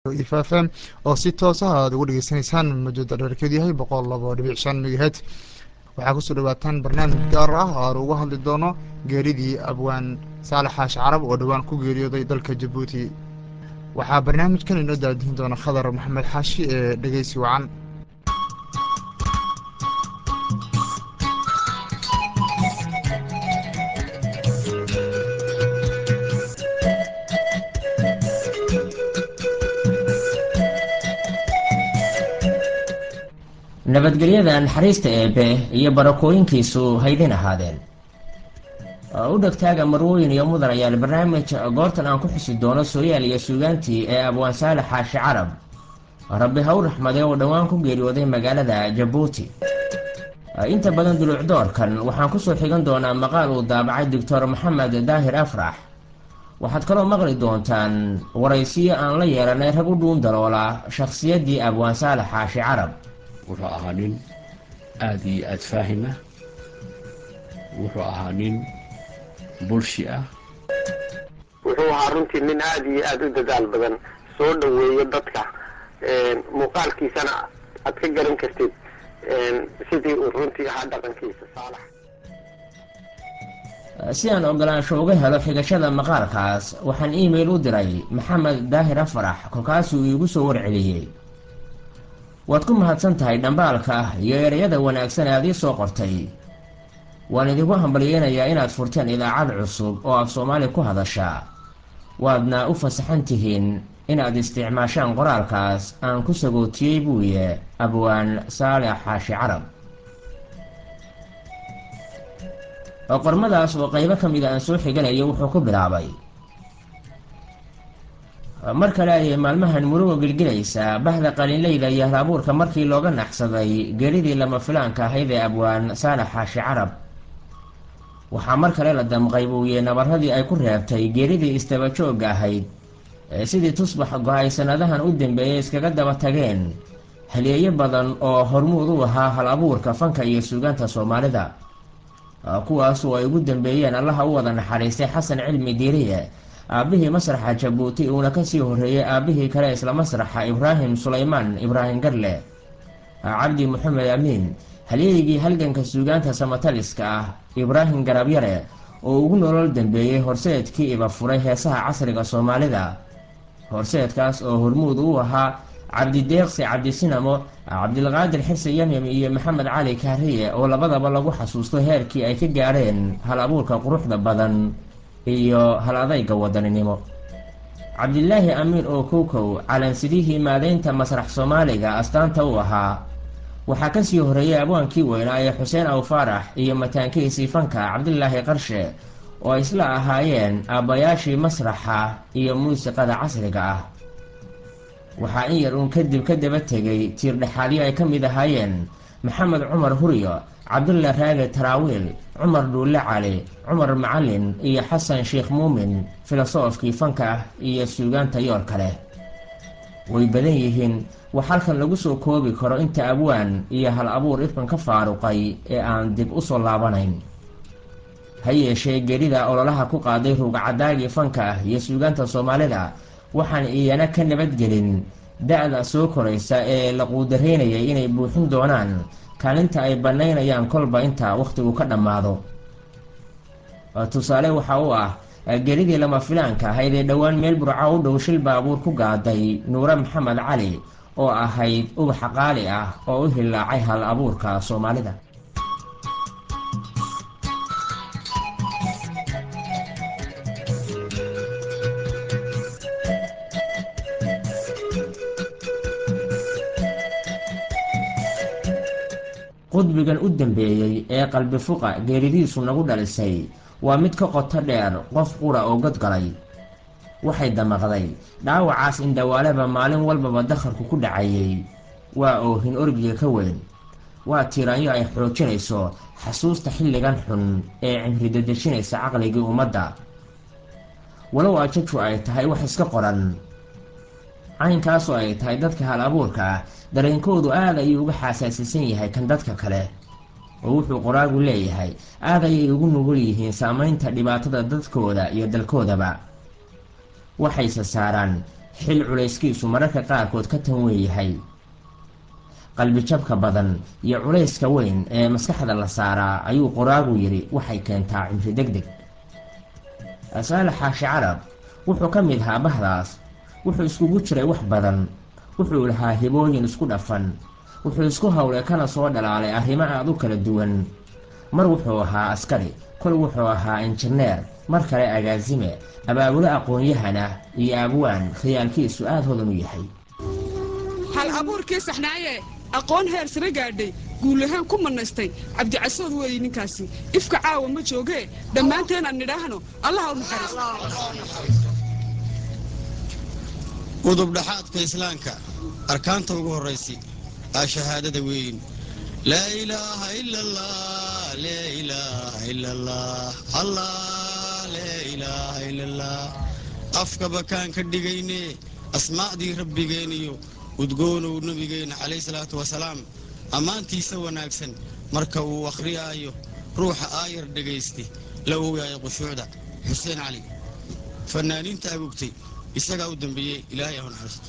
ifafm oo si toos ah aad ugu dhegeysanaysaan mawjada dherkeedu yahay boqol labo dhibic shan megahet waxaa kusoo dhawaataan barnaamij gaar ah oo aan uga hadli doono geeridii abwaan saalax xaashi carab oo dhowaan ku geeriyooday dalka jabuuti waxaa barnaamijkan inoo daadihin doona khadar maxamed xaashi ee dhegeysi wacan nabadgelyada naxariista eebe iyo barakooyinkiisu haydin ahaadeen u dhegtaaga marwooyin iyo mudan ayaal barnaamij goortan aan ku xusi doono sooyaal iyo suugaantii ee abwaan saalax xaashi carab rabbi ha u raxmaday oo dhowaan ku geeriyooday magaalada jabuuti inta badan duluucdoorkan waxaan kusoo xigan doonaa maqaal uu daabacay doctor maxamed daahir afrax waxaad kaloo maqli doontaan waraysiyo aan la yeelanay rag u dhuun daloola shakhsiyaddii abwaan saalax xaashi carab wuxuu ahaa nin aada iyo aada faahima wuxuu ahaa nin bulshi ah wuxuu ahaa runtii nin aada iyo aada u dadaal badan soo dhoweeyo dadka muuqaalkiisana aad ka garan kartid sidii uu runtii ahaa dhaqankiisa saalax si aan ogolaansho uga helo xigashada maqaalkaas waxaan email u diray maxamed daahir afarax kolkaasuu iigu soo warceliyey waad ku mahadsan tahay dhambaalka iyo ereyada wanaagsan aad ii soo qortay waan idinku hambalyeynayaa inaad furteen idaacad cusub oo af soomaali ku hadasha waadna u fasaxan tihiin inaad isticmaashaan qoraalkaas aan ku sagootiyey buuye abwaan saalex xaashi carab qormadaas oo qaybo ka mida aan soo xiganayo wuxuu ku bilaabay mar kale ayay maalmahan muruga gelgelaysaa bahda qalinleyda iyo halabuurka markii looga naxsaday geeridii lama filaanka ahayd ee abwaan saalax xaashi carab waxaa mar kale la damqay buuye nabaradii ay ku reebtay geeridii istabajooga ahayd sidii tusbax go-ay sanadahan u dambeeyay iskaga daba tageen haleeyo badan oo hormuud u ahaa hal abuurka fanka iyo suugaanta soomaalida kuwaasu ay ugu dambeeyeen allaha u wada naxariistay xasan cilmi diiriye aabbihii masraxa jabuuti uuna kasii horeeyey aabbihii kale isla masraxa ibraahim sulaymaan ibraahim garle cabdi maxamed amiin halyeygii halganka suugaanta samataliska ah ibraahim garabyare oo ugu nolol dambeeyey horseedkii iba furay heesaha casriga soomaalida horseedkaas oo hormuud u ahaa cabdideeqsi cabdisinamo cabdilqaadir xirsi yamyam iyo maxamed cali kaariye oo labadaba lagu xasuusto heerkii ay ka gaadheen hal abuurka quruxda badan iyo hal adayga wadaninimo cabdilaahi amiin oo kowkow calansidihii maadaynta masrax soomaaliga astaanta u ahaa waxaa kasii horeeyay abwaankii weynaa ee xuseen aw faarax iyo mataankiisii fanka cabdilaahi qarshe oo isla ahaayeen aabbayaashii masraxa iyo muusiqada casriga ah waxaa in yar uun kadib ka daba tegay tiir dhexaadyo ay ka mid ahaayeen maxamed cumar huryo cabdulla raage taraawiil cumar dhuulle cali cumar macalin iyo xasan sheekh muumin filosoofkii fanka iyo suugaanta yoor kale way badan yihiin wax halkan lagu soo koobi karo inta abwaan iyo hal abuur ifkan ka faaruqay ee aan dib u soo laabanayn ha yeeshee geerida ololaha ku qaaday ruugcadaagii fanka iyo suugaanta soomaalida waxaan iyana ka nabadgelin da-da soo koraysa ee la quudaraynayay inay buuxin doonaan kaalinta ay bannaynayaan kolba inta wakhtigu ka dhammaado tusaale waxa u ah geridii lama filaanka ahayd ee dhowaan meel burca u dhow shil baabuur ku gaaday nuure maxamed cali oo ahayd ubaxa qaali ah oo u hilaacay hal abuurka soomaalida qudbigan u dambeeyey ee qalbi fuqa geeridiisu nagu dhalisay waa mid ka qoto dheer qof qura oo godgalay waxay damaqday dhaawacaas indhawaaleba maalin walbaba dakharku ku dhacayay waa oohin orgiga ka weyn waa tiiraanyo ay xoojinayso xasuusta xilligan xun ee cimridadejinaysa caqligii ummadda walow ajaju ay tahay wax iska qoran caynkaasoo ay tahay dadka hal abuurka ah dareenkoodu aad ayuu uga xaasaasisan yahay kan dadka kale oo wuxuu qoraagu leeyahay aad ayay ugu nugul yihiin saamaynta dhibaatada dadkooda iyo dalkoodaba waxayse saaraan xil culayskiisu mararka qaarkood ka tan weeyahay qalbijabka badan iyo culayska weyn ee maskaxda la saaraa ayuu qoraagu yidhi waxay keentaa cimri deg deg saalax xaashi carab wuxuu ka mid ahaa bahdaas wuxuu iskugu jiray wax badan wuxuu lahaa hibooyin isku dhafan wuxuu isku howlay kana soo dhalaalay arrimo aad u kala duwan mar wuxuu ahaa askari kol wuxuu ahaa injineer mar kale agaasime abaabulo aqoon-yahan ah iyo abwaan khiyaalkiisu aad hodan u yahay hal abuurkii saxnaaye aqoon heer sare gaadhay guulahaan ku manaystay cabdicasood weeye ninkaasi ifka caawa ma joogee dhammaanteen aan nidhaahno allaha u naxariisto udub dhaxaadka islaamka arkaanta ugu horraysi aa shahaadada weyn laa ilaaha ila allah laa ilaaha ila allah allah laa ilaaha ila allah afkaba kaan ka dhigayne asmaacdii rabbigeeniyo udgoonow nebigeenna calayhi salaatu wasalaam ammaantiisa wanaagsan marka uu akhriyaayo ruuxa aayar dhegaysta la ogaayo qushuucda xuseen cali fanaaniinta agogtay isagaa u dambeeyey ilaahay ahun xaristo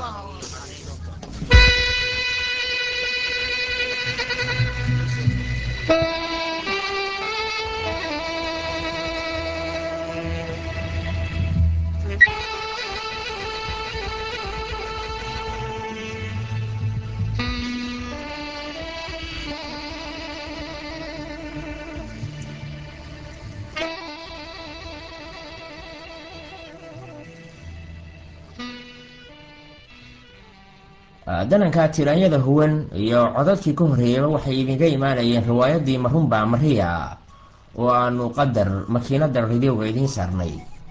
dananka tiraanyada huwan iyo codadkii ka horreeyaba waxay idinka imaanayeen riwaayadii marunba mariya oo aanu qadar makiinada ridowga idiin saarnay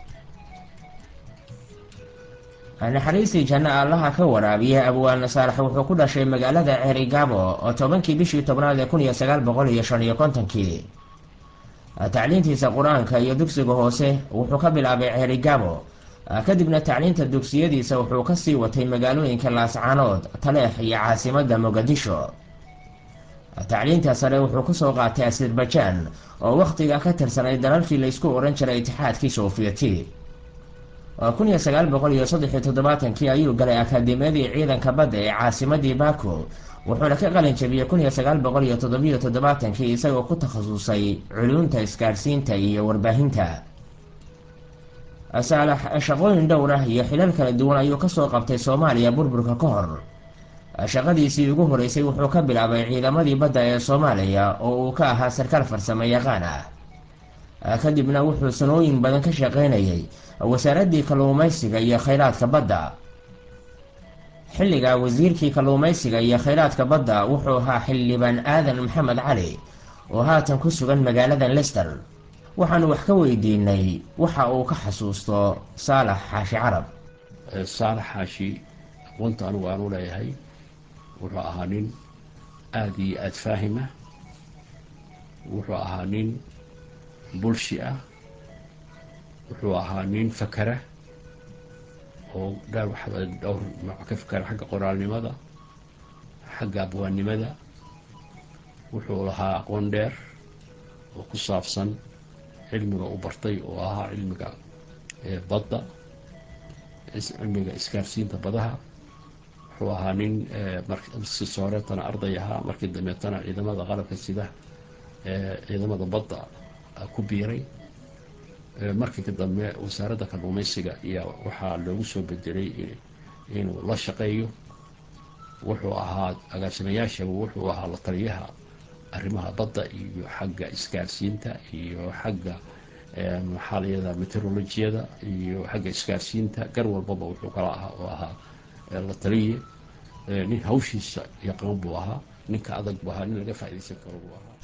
naxariistii janno allaha ka waraabiya abwaan saalax wuxuu ku dhashay magaalada ceerigaabo oo tobankii bishii tobnaad ee kun iyo sagaal boqol iyo shan iyo kontonkii tacliintiisa qur-aanka iyo dugsiga hoose wuxuu ka bilaabay ceerigaabo kadibna tacliinta dugsiyadiisa wuxuu kasii watay magaalooyinka laascaanood taleex iyo caasimada mogadisho tacliinta sare wuxuu kusoo qaatay azerbajaan oo wakhtiga ka tirsanay dalalkii laysku odhan jiray itixaadkii soofiyeti kun iyo sagaal boqol iyo saddex iyo toddobaatankii ayuu galay akaademiyadii ciidanka badda ee caasimadii baako wuxuuna ka qalin jabiyey kun iyo sagaal boqol iyo toddobiyo toddobaatankii isagoo ku takhasusay culuumta isgaadhsiinta iyo warbaahinta saalax shaqooyin dhowr ah iyo xilal kala duwan ayuu kasoo qabtay soomaaliya burburka ka hor shaqadiisii ugu horeysay wuxuu ka bilaabay ciidamadii badda ee soomaaliya oo uu ka ahaa sarkaal farsamo yaqaan ah kadibna wuxuu sanooyin badan ka shaqaynayay wasaaraddii kalluumaysiga iyo khayraadka badda xilliga wasiirkii kalluumaysiga iyo khayraadka badda wuxuu ahaa xildhibaan aadan maxamed cali oo haatan ku sugan magaalada lester waxaanu wax ka weydiinay waxa uu ka xasuusto saalax xaashi carab saalax xaashi aqoonta anigu aanu leeyahay wuxuu ahaa nin aada iyo aada faahima wuxuu ahaa nin bulshi ah wuxuu ahaa nin fakera oo dheer waxba dhowr nooc ka fakera xagga qoraalnimada xagga abwaannimada wuxuu lahaa aqoon dheer oo ku saabsan cilmiga u bartay oo ahaa cilmiga badda cilmiga isgaarsiinta badaha wuxuu ahaa nin marsi sooreetana arday ahaa markii dambeetana ciidamada qalabka sida ciidamada badda ku biiray markii dambe wasaaradda kalluumaysiga iyo waxaa loogu soo bedelay inuu la shaqeeyo wuxuu ahaa agaasimayaasha wuxuu ahaa la taliyaha arrimaha badda iyo xagga isgaarsiinta iyo xagga maxaa layada meteorolojiyada iyo xagga isgaarsiinta gar walbaba wuxuu kala ahaa oo ahaa la taliye nin hawshiisa yaqaan buu ahaa ninka adag buu ahaa nin laga faaidaysan karo buu ahaa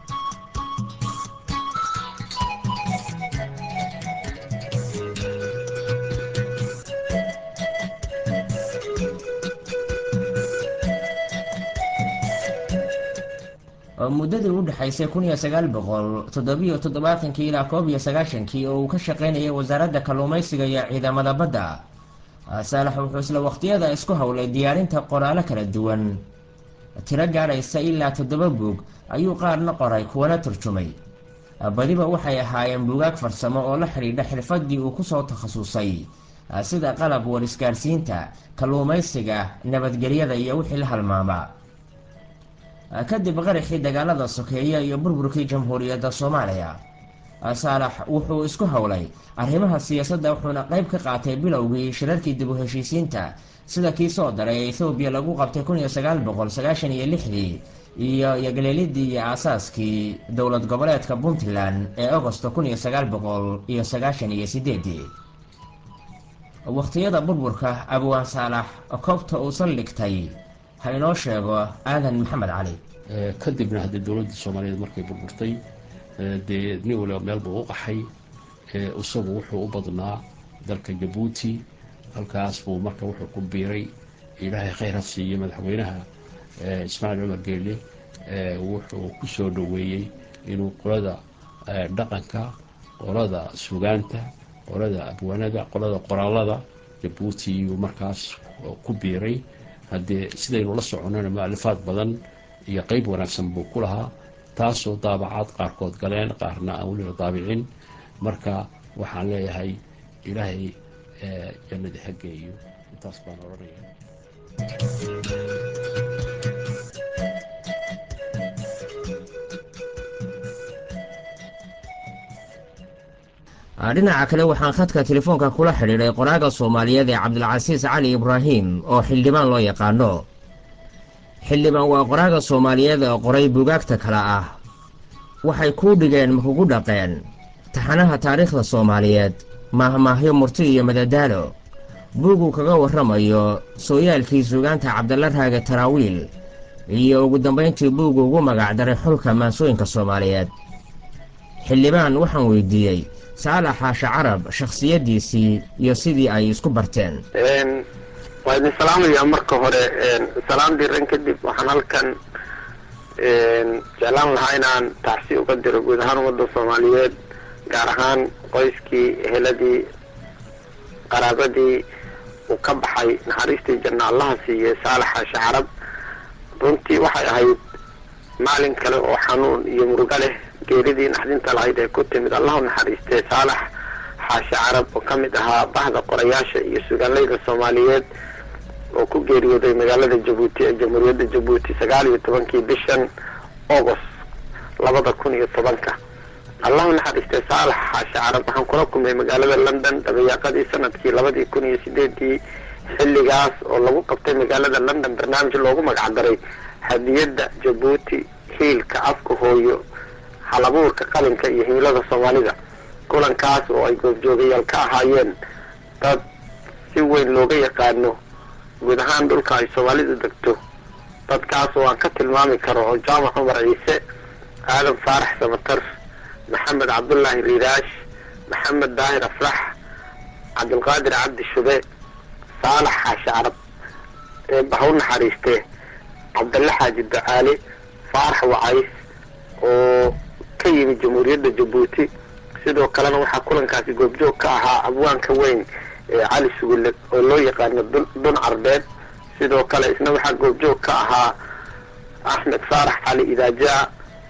muddadii u dhexaysay kun iyo sagaal boqol toddobiyo toddobaatankii ilaa koob iyo sagaashankii oo uu ka shaqaynayay wasaaradda kalluumaysiga iyo ciidamada badda saalax wuxuu isla waqtiyada isku howlay diyaarinta qoraalo kala duwan tiro gaadhaysa ilaa toddoba buug ayuu qaarna qoray kuwana turjumay badiba waxay ahaayeen buugaag farsamo oo la xidhiidha xirfaddii uu kusoo takhasusay sida qalab warisgaarsiinta kalluumaysiga nabadgelyada iyo wixii la halmaama kadib qaraxii dagaalada sokeeye iyo burburkii jamhuuriyadda soomaaliya saalax wuxuu isku howlay arrimaha siyaasadda wuxuuna qayb ka qaatay bilowgii shirarkii dib u heshiisiinta sida kii soo daray ee ethoobiya lagu qabtay kun iyo sagaal boqol sagaashan iyo lixdii iyo yogaleelidii iyo aasaaskii dowlad goboleedka puntland ee agosto kun iyo sagaal boqol iyo sagaashan iyo sideedii wakhtiyada burburka abwaan saalax koobta uu saldhigtay ha inoo sheego aadan maxamed cali kadibna haddii dowladda soomaaliyeed markay burburtay dee nin waliba meel buu u qaxay isagu wuxuu u badnaa dalka jabuuti halkaas buu marka wuxuu ku biiray ilaahay khayr ha siiye madaxweynaha ismaaciil cumar geelle wuxuu ku soo dhoweeyey inuu qolada dhaqanka qolada sugaanta qolada abwaanada qolada qoraalada jabuuti iyuu markaas ku biiray haddee sidaynu la soconnana mualifaad badan iyo qeyb wanaagsan buu ku lahaa taasoo daabacaad qaarkood galeen qaarna aan weliba daabicin marka waxaan leeyahay ilaahay jannadi xaggeeyo intaas baan odhanaya dhinaca kale waxaan khadka telefoonka kula xidhiidhay qoraaga soomaaliyeed ee cabdilcasiis cali ibraahim oo xildhibaan loo yaqaano xildhibaan waa qoraaga soomaaliyeed ee qoray bugaagta kale ah waxay kuu dhigeen makugu dhaqeen taxanaha taariikhda soomaaliyeed maahmaahyo murti iyo madadaalo buuguu kaga warramayo sooyaalkii suugaanta cabdalla raage taraawiil iyo ugu dambayntii buugu ugu magacdaray xulka maansooyinka soomaaliyeed xildhibaan waxaan weydiiyey saalax xaashe carab shakhsiyaddiisii iyo sidii ay isku barteen waa idin salaamayaa marka hore salaam diran kadib waxaan halkan jeclaan lahaa inaan tacsi uga diro guud ahaan ummadda soomaaliyeed gaar ahaan qoyskii eheladii qaraabadii uu ka baxay naxariistii janna allaha siiyey saalax xaashe carab runtii waxay ahayd maalin kale oo xanuun iyo murugo leh geeridii naxdinta lahayd ee ku timid allahu naxariistee saalax xaashe carab oo ka mid ahaa bahda qorayaasha iyo sugaanleyda soomaaliyeed oo ku geeriyooday magaalada jabuuti ee jamhuuriyadda jabuuti sagaal iyo tobankii bishan agost labada kun iyo tobanka allahu naxariistee saalax xaashe carab waxaan kula kulmay magaalada london dabayaaqadii sanadkii labadii kun iyo sideedii xilligaas oo lagu qabtay magaalada london barnaamij loogu magacdaray hadiyadda jabuuti hiilka afka hooyo halabuurka qalinka iyo himilada soomaalida kulankaas oo ay goobjoogayaal ka ahaayeen dad si weyn looga yaqaano guud ahaan dhulka ay soomaalidu degto dadkaas oo aan ka tilmaami karo oo jaamac cumar ciise aadan faarax samatar maxamed cabdullaahi riiraash maxamed daahir afrax cabdilqaadir cabdi shube saalax xaashi carab ee bahaw naxariiste cabdalle xaaji ducaale faarax wacays oo ka yimid jamhuuriyadda jabuuti sidoo kalena waxaa kulankaasi goobjoog ka ahaa abwaanka weyn ee cali sugulle oo loo yaqaano dun carbeed sidoo kale isna waxaa goobjoog ka ahaa axmed faarax cali idaajaa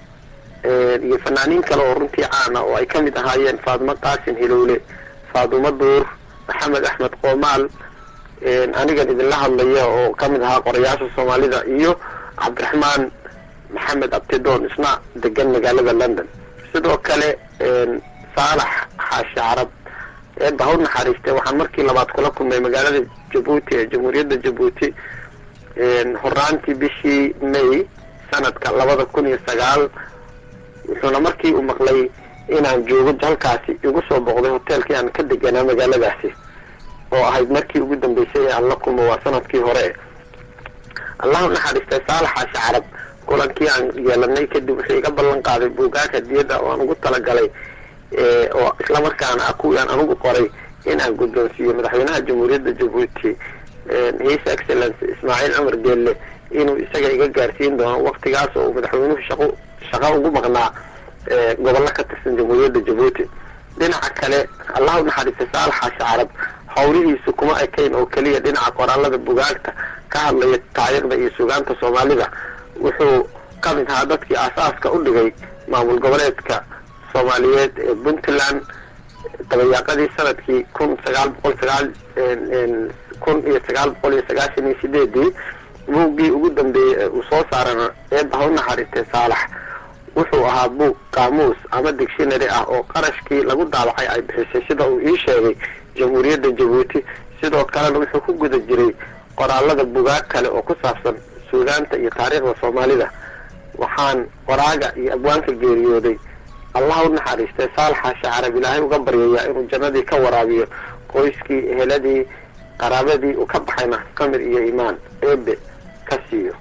iyo fanaaniin kale oo runtii caana oo ay ka mid ahaayeen faadmo qaasin hilowle faadumo duur maxamed axmed qoomaal anigan idinla hadlaya oo ka mid ahaa qorayaasha soomaalida iyo cabdiraxmaan maxamed abtidoon isna degan magaalada london sidoo kale saalax xaashi carab ee bahaw naxariiste waxaan markii labaad kula kulmay magaalada jabuuti ee jamhuuriyadda jabuuti horaantii bishii may sanadka labada kun iyo sagaal wuxuuna markii uu maqlay inaan joogo halkaasi igu soo boqday hoteelkii aan ka deganaa magaaladaasi oo ahayd markii ugu dambeysay ee aan la kulmo waa sanadkii hore allahu naxariistay saalax xaashi carab kulankii aan yeelanay kadib wuxuu iga ballan qaaday buugaag hadiyadda oo aan ugu talagalay oo islamarkaana ah kuwii aan anugu qoray in aan guddoonsiiyo madaxweynaha jamhuuriyadda jabuuti his excellence ismaaciil cumar geelle inuu isaga iga gaarsiin doono waktigaas oo uu madaxweynuhu shaqo shaqo ugu maqnaa gobollo ka tirsan jamhuuriyadda jabuuti dhinaca kale allahu naxariista saalax xaashi carab howlihiisu kuma ekayn oo keliya dhinaca qoraalada bugaagta ka hadlaya taariikhda iyo sugaanta soomaalida wuxuu ka mid ahaa dadkii aasaaska u dhigay maamul goboleedka soomaaliyeed ee puntland dabayaaqadii sanadkii kun sagaal boqol sagaal kun iyo sagaal boqol iyo sagaashan iyo sideedii buuggii ugu dambeeyey ee uu soo saarana eebba ha u naxariistay saalax wuxuu ahaa buug qaamuus ama dictionary ah oo qarashkii lagu daabacay ay bixisay sida uu ii sheegay jamhuuriyadda jabuuti sidoo kalena wuxuu ku guda jiray qoraalada bugaag kale oo ku saabsan suugaanta iyo taariikhda soomaalida waxaan qoraaga iyo abwaanka geeriyooday allah u naxariistay saalaxa shacarab ilaahay uga baryayaa inuu jannadii ka waraabiyo qoyskii eheladii qaraabadii uu ka baxayna samir iyo iimaan eebe ka siiyo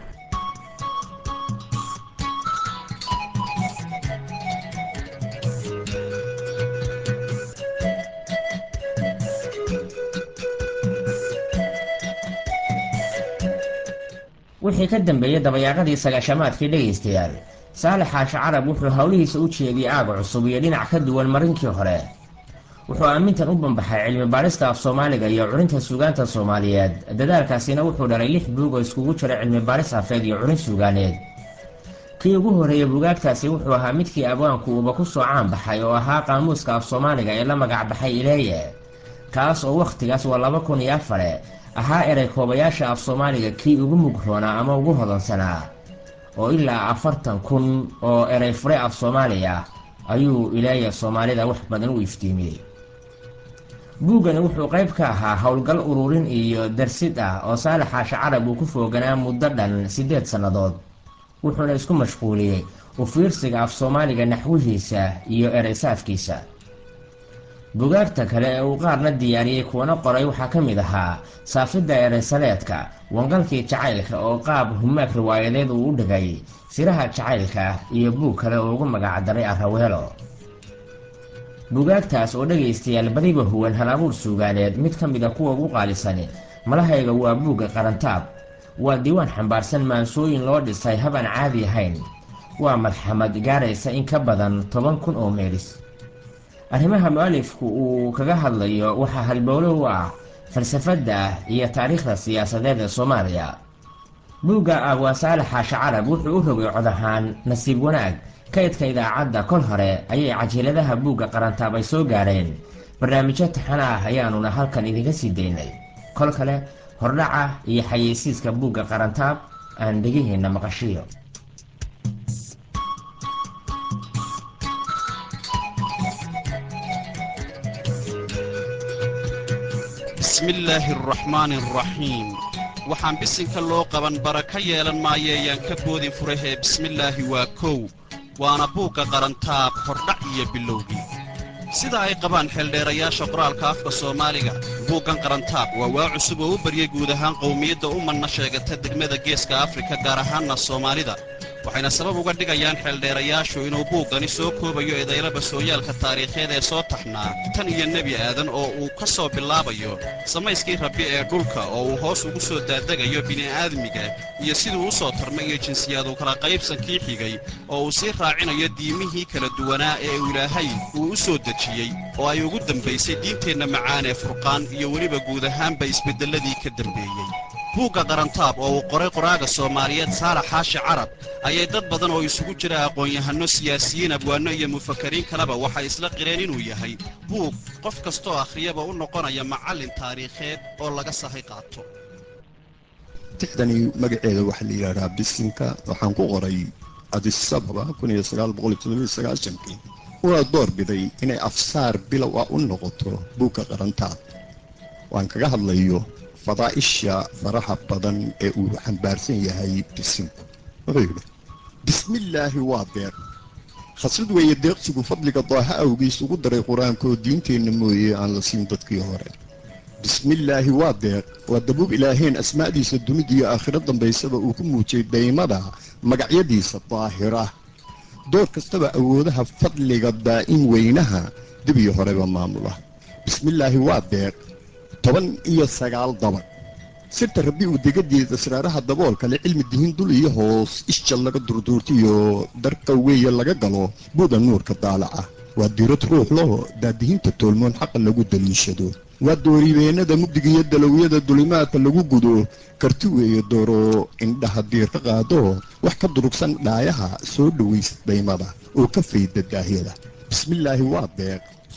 wixii ka dambeeyey dabayaaqadii sagaashamaadkii dhegaystayaal saalax xaashi carab wuxuu howlihiisa u jeediyey aaga cusub iyo dhinac ka duwan marinkii hore wuxuu aamintan u bambaxay cilmi baadhista af soomaaliga iyo curinta suugaanta soomaaliyeed dadaalkaasina wuxuu dhalay lix buug oo iskugu jira cilmi baadhis afeed iyo curin suugaaneed kii ugu horreeyey buugaagtaasi wuxuu ahaa midkii abwaanku uuba ku soo caan baxay oo ahaa qaamuuska af soomaaliga ee la magac baxay ileeye kaas oo wakhtigaas waa laba kun iyo afare ahaa erey koobayaasha af soomaaliga kii ugu mugroonaa ama ugu hodansanaa oo ilaa afartan kun oo erey fure af soomaaliya ayuu ileeya soomaalida wax badan u iftiimiyey buuggani wuxuu qayb ka ahaa howlgal ururin iyo darsid ah oo saalaxa shacarab uu ku fooganaa muddo dhan siddeed sannadood wuxuuna isku mashquuliyey u fiirsiga af soomaaliga naxwihiisa iyo ereysaafkiisa bugaagta kale ee uu qaarna diyaariyey kuwana qoray waxaa ka mid ahaa saafidda ereysaleedka wangalkii jacaylka oo qaab humaag riwaayadeed uu u dhigay siraha jacaylka iyo buug kale oo ugu magacdaray araweelo bugaagtaas oo dhegaystayaal badiba huwan hal abuur suugaaneed mid ka mid a kuwa ugu qaalisani malahayga waa buugga qarantaab waa diiwaan xambaarsan maansooyin loo dhisay habaan caadi ahayn waa madxamad gaaraysa in ka badan toban kun oo meelis arrimaha mu-alifku uu kaga hadlayo waxaa halbowlo u ah falsafadda iyo taariikhda siyaasadeed ee soomaaliya buugga abwaa saalaxa shacarab wuxuu u rogay cod ahaan nasiib wanaag kaydka idaacadda kol hore ayay cajiiladaha buugga qarantaab ay soo gaareen barnaamijyo taxana ah ayaanuna halkan idinka sii daynay kol kale hordhaca iyo xayeysiiska buugga qarantaab aan dhegiheenna maqashiyo bismillaahi araxmaani araxiim waxaan bisinka loo qaban baraka yeelan maayeeyaan ka boodin furahee bismillaahi waa kow waana buugga qarantaab hordhac iyo bilowgii sida ay qabaan xeeldheerayaasha qoraalka afka soomaaliga buuggan qarantaab waa waa cusub oo u baryay guud ahaan qowmiyadda umanna sheegata degmada geeska afrika gaar ahaanna soomaalida waxayna sabab uga dhigayaan xeeldheerayaashu inuu buuggani soo koobayo edaylaba sooyaalka taariikheed ee soo taxnaa tan iyo nebi aadan oo uu ka soo bilaabayo samayskii rabbi ee dhulka oo uu hoos ugu soo daadegayo bini'aadmiga iyo siduu u soo tarmay iyo jinsiyaadu kala qaybsankii xigay oo uu sii raacinayo diimihii kala duwanaa ee uu ilaahay uu u soo dejiyey oo ay ugu dambaysay diinteenna macaan ee furqaan iyo weliba guud ahaanba isbeddelladii ka dambeeyey buugga qarantaab oo uu qoray qoraaga soomaaliyeed saalax xaashi carab ayay dad badan oo isugu jira aqoon-yahanno siyaasiyiin abwaanno iyo mufakariin kaleba waxay isla qireen inuu yahay buug qof kastoo akhriyaba u noqonaya macallin taariikheed oo laga sahay qaato tixdani magaceeda waxaa la yidhaahdaa bisinka waxaan ku qoray adisababa kii waa door biday inay afsaar bilow ah u noqoto buugga qarantaab waan kaga hadlayo fadaa'isha faraha badan ee uu xambaarsan yahay bisinku wuxuu yidhi bismillaahi waa deeq khasrad weeye deeqsigu fadliga daaha awgiis ugu daray qur-aankoo diinteenna mooye aan la siin dadkii hore bismillaahi waa deeq waa dabuub ilaaheen asmaa'diisa dunidiyo aakhiro dambaysaba uu ku muujiyey daymada magacyadiisa daahira door kastaba awoodaha fadliga daa'in weynaha dib iyo horeba maamula bismillaahi waa deeq toban iyo sagaal dabaq sirta rabbi uu degadeeda asraaraha daboolka le cilmi dihin dul iyo hoos isja laga durduurtiyo darqa weeye laga galo buuda nuurka daalaca waa diirad ruux loo daadihinta toolmoon xaqa lagu daliishado waa dooribeennada mugdigiiyo dalowyada dulimaadka lagu gudo karti weeye dooro indhaha diir ka qaado wax ka durugsan dhaayaha soo dhowaysa daymada oo ka fayda daahyada bismillaahi waa deeq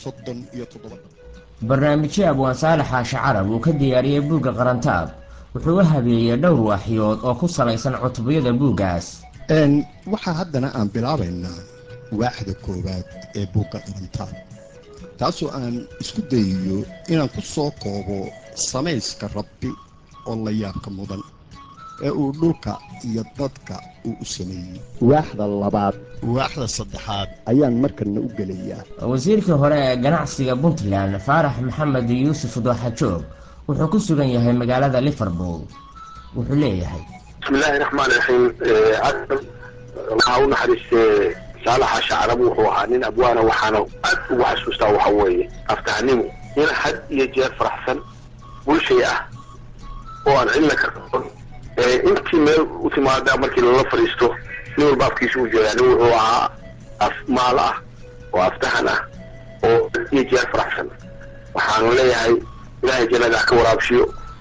soddon iyo toddoba barnaamijyo abwaan saalax xaashi carab uu ka diyaariyey buugga qarantaab wuxuu u habeeyey dhowr waaxyood oo ku salaysan cutubiyada buuggaas waxaa haddana aan bilaabaynaa waaxda koowaad ee buugga qarantaab taasoo aan isku dayayo inaan ku soo koobo samayska rabbi oo la yaabka mudan ee uu dhulka iyo dadka uu u sameeyey waaxda labaad waaxda saddexaad ayaan markanna u gelayaa wasiirkii hore ee ganacsiga puntland faarax maxamed yuusuf dooxajoog wuxuu ku sugan yahay magaalada liverpool wuxuu leeyahay bismillaahi raxmaan raxiim adan waxaa u naxariistee saalaxa shacrab wuxuu ahaa nin abwaana waxaana aad ugu xasuustaa waxa weeye aftahanimo nin had iyo jeer faraxsan bulshay ah oo aan cilna ka qabon intii meel u timaada markii lala fadhiisto nin walba afkiisa u jeedaa nin wuxuu ahaa af maal ah oo aftahan ah oo had iyo jeer faraxsan waxaanu leeyahay ilaahay jannada ha ka waraabshiyo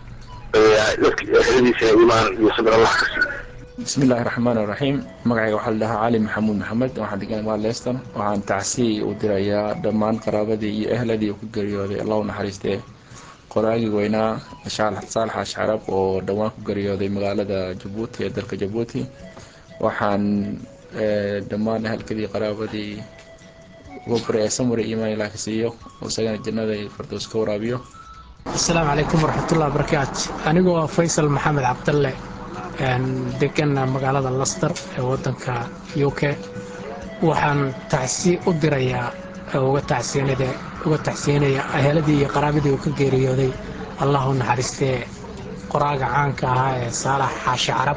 heladiisa imaan iyo sabir allah ka siiyo bismi illaahi raxmaan iraxiim magacayga waxaa la dhahaa cali maxamuud maxamed waxaan degan waa leeston waxaan tacsiy u dirayaa dhammaan qaraabadii iyo ehladii uu ku geeriyooday allah u naxariistee qoraagii weynaa saalax ashcarab oo dhowaan ku geeriyooday magaalada jabuuti ee dalka jabuuti waxaan dhammaan ehelkadii qaraabadii uga baryaya samari iimaan ilaah ka siiyo oo isagana jannada fardows ka waraabiyo asalaamu calaykum waraxmatullahi wabarakaatu anigoo ah faysal maxamed cabdalle degana magaalada laster ee wadanka u k waxaan tacsi u dirayaa uga tacsiinaya aheeladii iyo qaraabadii uu ka geeriyooday allah u naxariistee qoraaga caanka ahaa ee saalax xaashi carab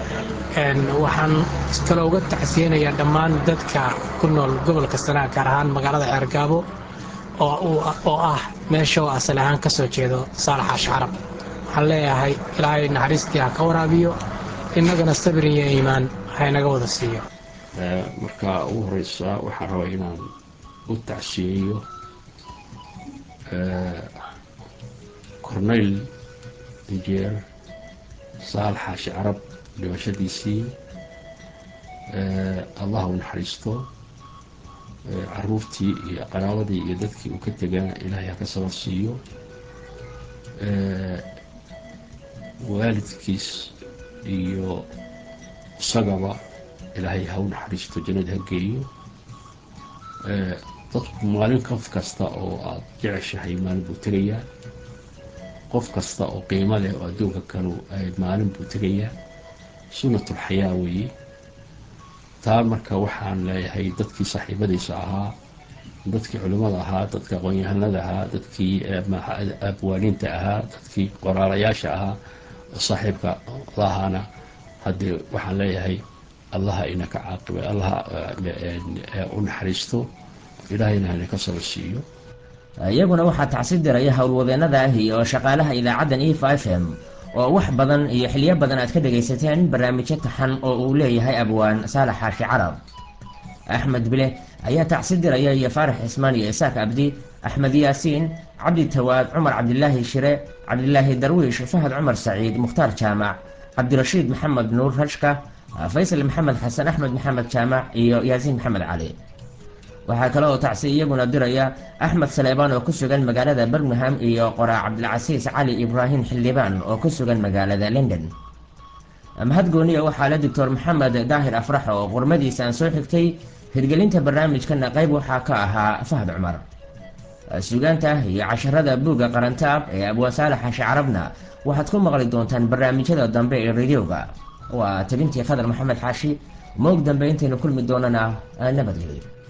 waxaan kaloo uga tacsiyeynayaa dhammaan dadka ku nool gobolka sanaa gaar ahaan magaalada ceergaabo oo ah meesha oo asal ahaan ka soo jeedo saalax xaashi carab waxaan leeyahay ilaahay naxariistii ha ka waraabiyo innagana sabir iyo iimaan ha inaga wada siiyo marka ugu horeysa waxaan rabaa inaan u tacsiyeeyo corneyl injeer saal xaashi carab dhimashadiisii allah u naxariisto caruurtii iyo qaraabadii iyo dadkii uu ka tegana ilaahay ha ka sabar siiyo waalidkiis iyo isagaba ilaahay ha u naxariisto jannada ha geeyo dadku maalin qof kasta oo aada jeceshahay maalin buu tegayaa qof kasta oo qiimo leh oo adduunka kalu maalin buu tegayaa sunnatulxayaa weeye taa marka waxaan leeyahay dadkii saaxiibadiisa ahaa dadkii culimmada ahaa dadkii aqoon-yahanada ahaa dadkii abwaaniinta ahaa dadkii qoraalayaasha ahaa saaxiibka lahaana haddee waxaan leeyahay allaha inaka caaqiba allaha u naxariisto ilaahayna inaka saba siiyo iyaguna waxaa tacsi diraya howlwadeennada ahi oo shaqaalaha idaacaddan e f f m oo wax badan iyo xiliyo badan aad ka dhegaysateen barnaamijyo taxan oo uu leeyahay abwaan saalax xaashi carab axmed bile ayaa tacsi diraya iyo faarax cismaan iyo isaaq abdi axmed yaasiin cabdi tawaad cumar cabdilaahi shire cabdilaahi darwiish fahad cumar saciid mukhtaar jaamac cabdirashiid maxamed nuur rashka faysal maxamed xasan axmed maxamed jaamac iyo yaasiin maxamed cali waxaa kale oo tacsi iyaguna diraya axmed saleebaan oo ku sugan magaalada birmingham iyo qoraa cabdilcasiis cali ibraahim xildhibaan oo ku sugan magaalada london mahad gooniya waxaa la doctor maxamed daahir afrax oo qurmadiisa aan soo xigtay hirgelinta barnaamijkana qayb waxaa ka ahaa fahad cumar sugaanta iyo casharada buugga qarantaab ee abwaan saalax xaashi carabna waxaad ku maqli doontaan barnaamijyada dambe ee radioga waa tabintii khadar maxamed xaashi moog dambe intaynu kulmi doonana nabadgelyo